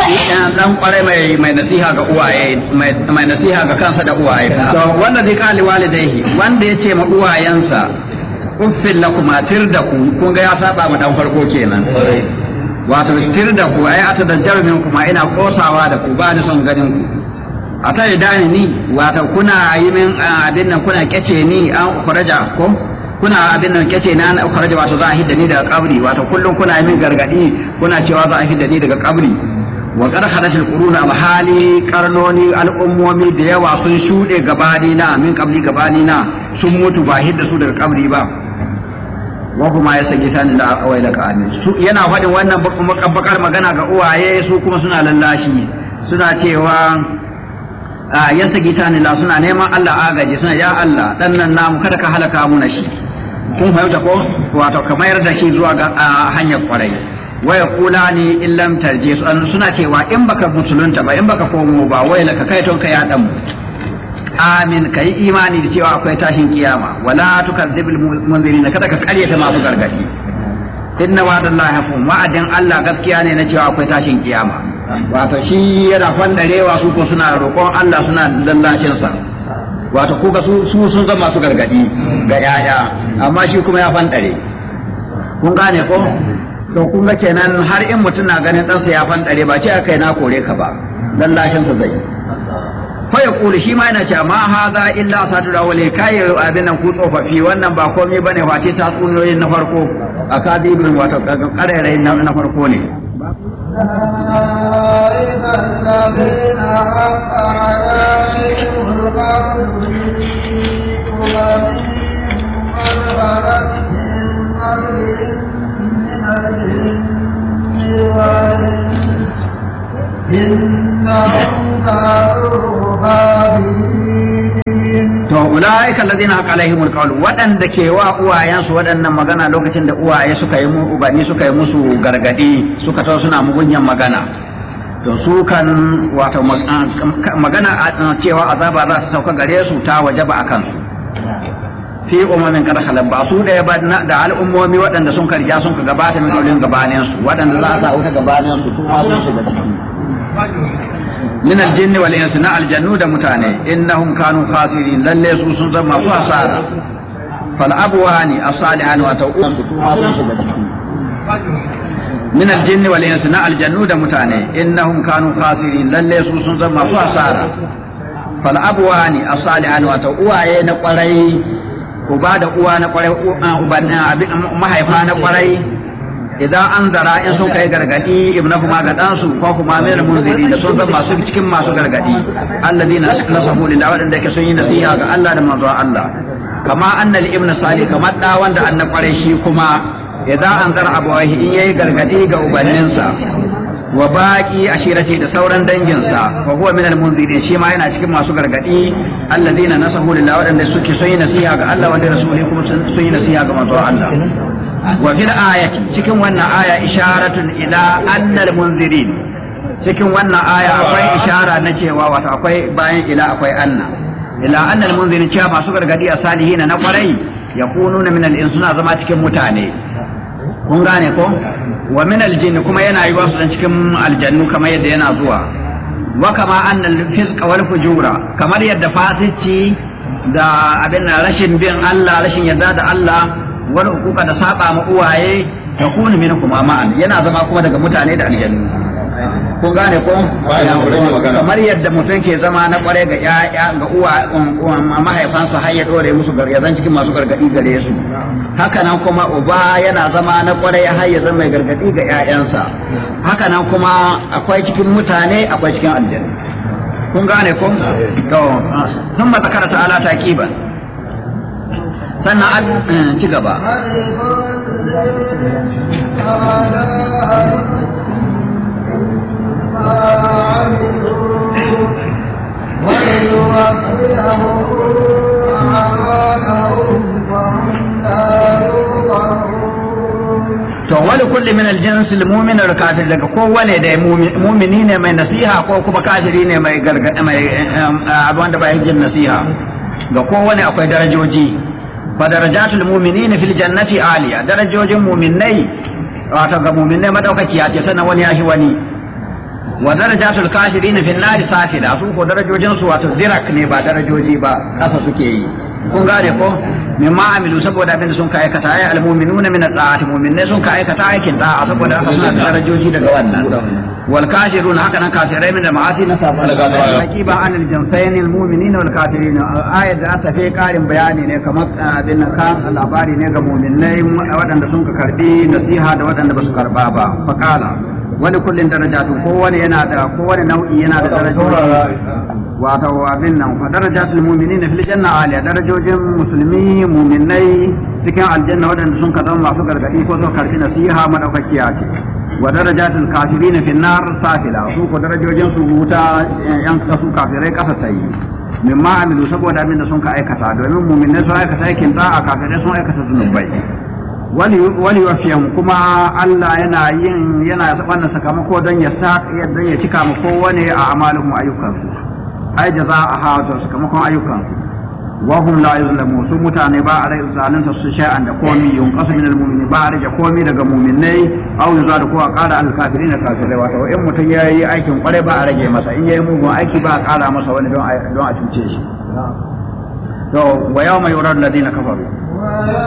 dan kwarai mai mai nasiha ga uwaye mai nasiha ga kansa da uwaye to wanda zai kali walidaihi wanda ya ce ma uwayensa uffin lakum atir da ku kun ga ya saba ma dan farko kenan wato tir da ku ai ata da jarmin kuma ina kosawa da ku ba ni son ganin ku a ta dani ni wato kuna yi min abin nan kuna kyace ni an kuraja ko kuna abin nan kyace na an kuraja wato za a hidda ni daga kabri wato kullum kuna yi min gargadi kuna cewa za a hidda ni daga kabri wa qad khadatil qurun al hali qarnoni al ummomi da yawa sun shude gabani na min kabli gabani na sun mutu ba hidda su daga kabri ba wa kuma ya saki tani da awai da ka'ani su yana faɗin wannan bakar magana ga uwaye su kuma suna lallashi suna cewa ya saki tani la suna neman Allah agaji suna ya Allah dan nan namu kada ka halaka mu na shi kun fahimta ko wato ka mayar da shi zuwa ga hanyar kwarai waya kula ni in lam tarje suna cewa in baka musulunta ba in baka komo ba wai laka kai ton ka ya dan amin ka yi imani da cewa akwai tashin kiyama wala tukadzibul munzirin kada ka karyata masu gargadi inna wa'dallahi hafun wa'adin Allah gaskiya ne na cewa akwai tashin kiyama wato shi yana fandarewa su ko suna roƙon Allah suna lallashin sa wato ko ga su sun zama masu gargadi ga yaya amma shi kuma ya fandare kun gane ko to kun ga kenan har in mutum na ganin ɗansa ya fandare ba ce aka yi na kore ka ba lallashin sa zai fa ya kuli shi ma yana cewa ma haza illa satu da wale kai abin nan ku tsofaffi wannan ba komai bane face ta tsuniyoyin na farko a kadibin wato karerai na farko ne إنهم كانوا To ulaika alladhina haqa alaihim alqawl wadanda ke wa uwayensu waɗannan magana lokacin da uwaye suka yi mu ubani suka yi musu gargadi suka tawo suna mugunyan magana to su kan wato magana cewa azaba za ta sauka gare su ta wajaba akan su fi umamin kada halal ba su da ba da al'ummomi waɗanda sun karya sun ka gabata min aulin gabanin su waɗanda za a sa wuta gabanin su su ma sun shiga ciki min aljinn wal ins na aljannu da mutane innahum kanu khasirin lalle su sun zama su asara fal abwani as-salihan wa tawqan su ma sun shiga ciki min aljinn wal ins na aljannu da mutane innahum kanu khasirin lalle su sun zama su asara fal abwani as-salihan wa uwaye na kwarai uba da uwa na kwarai mahaifa na kwarai idan an zara in sun kai gargadi ibna kuma ga ɗansu ko kuma mai munziri da sun zama masu cikin masu gargadi alladina nasahu lillahi wadanda yake sun yi nasiha ga Allah da manzon Allah kama annal ibnu salih kamar da wanda an na kwarai shi kuma idan an zara abawahi in yayi gargadi ga ubanninsa wa baki ashirati da sauran danginsa fa huwa min al-munzirin shi ma yana cikin masu gargadi alladina nasahu lillahi wadanda suke sun yi nasiha ga Allah wanda rasuli kuma sun yi nasiha ga manzon Allah wa fil ayati cikin wannan aya isharatun ila annal munzirin cikin wannan aya akwai ishara na cewa wato akwai bayan ila akwai anna ila annal munzirin cewa masu gargadi a salihina na kwarai yakununa min al suna zama cikin mutane kun gane ko wa min al kuma yana yi wasu cikin aljannu kamar yadda yana zuwa wa kama annal fisqa wal fujura kamar yadda fasici da abin rashin bin Allah rashin yarda da Allah wani hukuka da saba ma uwaye ya kuni min kuma ma'an yana zama kuma daga mutane da aljannu kun gane ko kamar yadda mutum ke zama na kware ga yaya ga uwa mahaifansa har ya dore musu gargazan cikin masu gargadi gare su haka nan kuma uba yana zama na kware har ya zama mai gargadi ga yayansa haka nan kuma akwai cikin mutane akwai cikin aljannu kun gane ko to sun matakara ta'ala taqiban sannan an ci gaba to wani kulli min aljinsi mu'min da kafir daga kowane da mu'mini ne mai nasiha ko kuma kafiri ne mai gargada mai abin da bai jin nasiha ga kowane akwai darajoji fadarajatul mu'minina fil jannati aliya darajojin mu'minai wato ga mu'minai madaukakiya ce sannan wani ya shi wani wa darajatul kafirin fi nari safila su ko darajojin su wato dirak ne ba darajoji ba kasa suke yi kun gane ko mimma amilu saboda abin da sun ka aikata ay almu'minuna min at-ta'ati mu'minai sun ka aikata aikin da'a saboda haka suna da darajoji daga wannan wal kafirun haka nan kafirai min da ma'asi na sabu haqiba an al-jinsayn al-mu'minin wal kafirin ayat da ta fi karin bayani ne kamar abin kan labari ne ga mu'minai waɗanda sun ka karbi nasiha da waɗanda ba su karba ba faqala wani kullin darajatu kowane yana da kowane nau'i yana da darajoji wato abin nan fa darajatul mu'minina fil janna aliya darajojin musulmi mu'minai cikin aljanna wadanda sun ka zama masu gargadi ko sun karbi nasiha madaukakiya ce wa darajatul kafirin fil nar safila su ko darajojin su wuta yan kasu kafirai kasa tayi mimma amilu saboda abin da sun ka aikata domin mu'minai sun aikata aikin da'a kafirai sun aikata zunubai wali wafiyam kuma Allah yana yin yana wannan sakamako don ya sa don ya cika mu kowane a amalin ayyukansu ai jaza'aha wato sakamakon ayyukansu wa hum la yuzlamu su mutane ba a rai zalunta su shay'an da komi yunqasu min almu'mini ba a rage komi daga mu'minai aw yuzadu ko a ƙara alkafirin kafirai wato in mutum yayi aikin kware ba a rage masa in yayi mugun aiki ba a ƙara masa wani don don a cuce shi to wa yawma yuradu alladhina kafaru